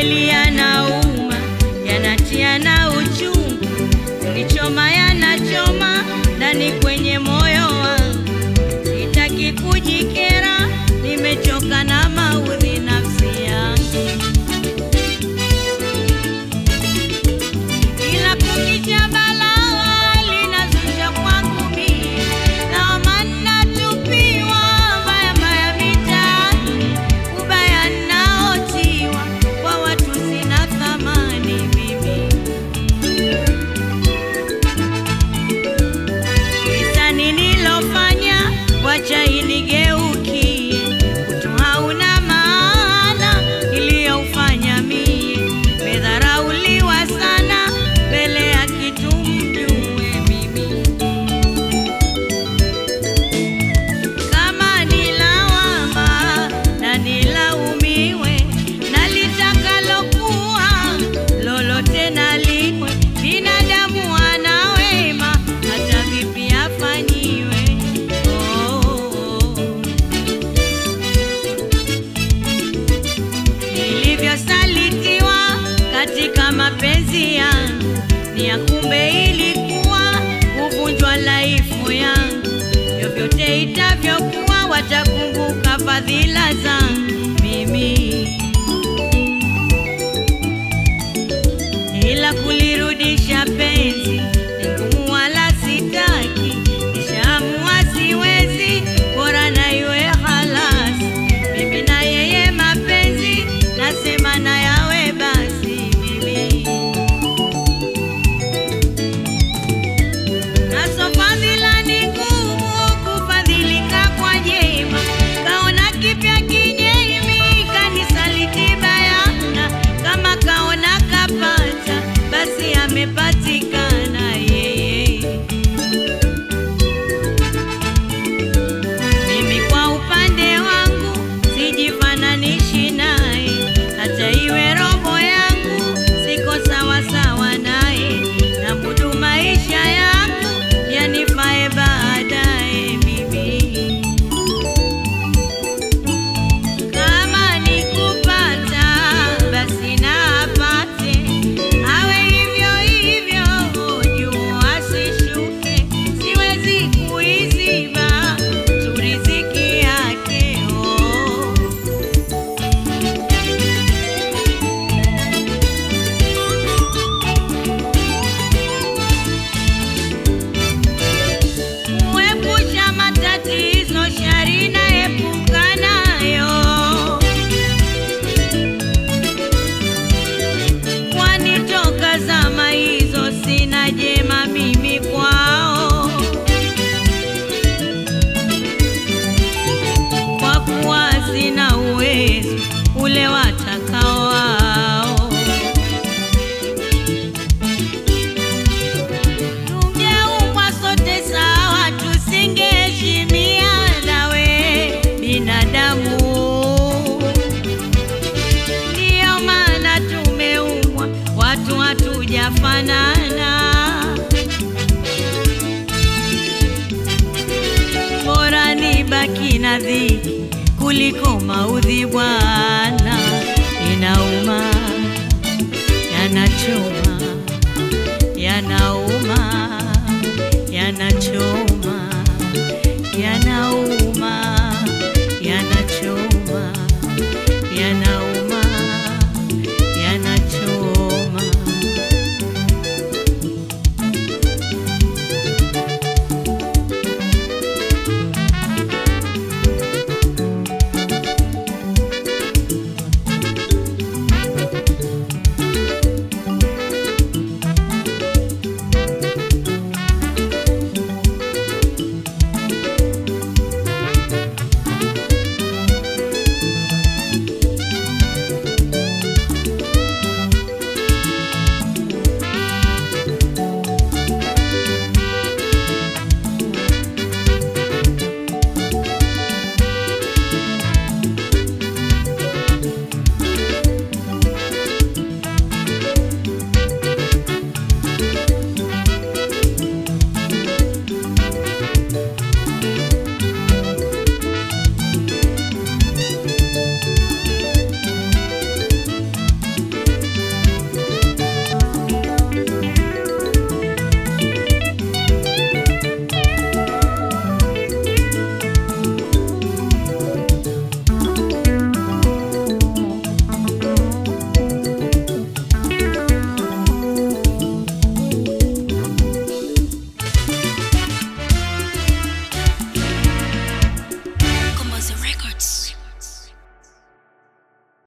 kweli yanauma, yanatia na uchungu, unichoma yanachoma ndani kwenye moyo wangu. Sitaki kujikera, nimechoka na maudhi nafsi yangu, ila kukicha balaa linazusha kwangu mie, lawama natupiwa mbaya mbaya mitaani, ubaya naotiwa kwa watu sina thamani mimi Kisa nililofanya wacha inigeukie, utu hauna maana iliyoufanya mie, medharauliwa sana mbele ya kitu mjue mimi kama nilawama na nilaumiwe, na litakalokuwa lolote naliwe. Binadamu ana wema, hata vipi afanyiwe. Oh, oh, oh. Nilivyosalitiwa katika mapenzi yangu, ni ya kumbe ilikuwa kuvunjwa laifu yangu. Vyovyote itavyokuwa, watakumbuka fadhila zangu mimi, ila kulirudisha penzi ni ngumu, wala sitaki. Nishaamua siwezi, bora na iwe halasi. Mimi na yeye mapenzi, nasema na yawe basi mimi Naso fadhila ni ngumu kufadhilika kwa jema, kaona kipya kinyemi kanisaliti bayana, kama kaona kapata basi amepatikana yeye. Mimi kwa upande wangu sijifananishi naye, hata iwe roho yangu siko sawa sawa naye, na mudu maisha yangu yanifae baadaye mimi kama nikupata basi na apate, awe hivyo hivyo, juu asishuke. Siwezi kuiziba tu riziki yake oh. Kuepusha matatizo, shari naepuka nayo, kwani toka zama hizo sina jema mimi kwao, kwa kuwa sina uwezo ule watakao wao. Tungeumbwa sote sawa, tusingeheshimiana we binadamu. Ndiyo maana tumeumbwa watu hatujafanana. Bora nibaki na dhiki kuliko mauti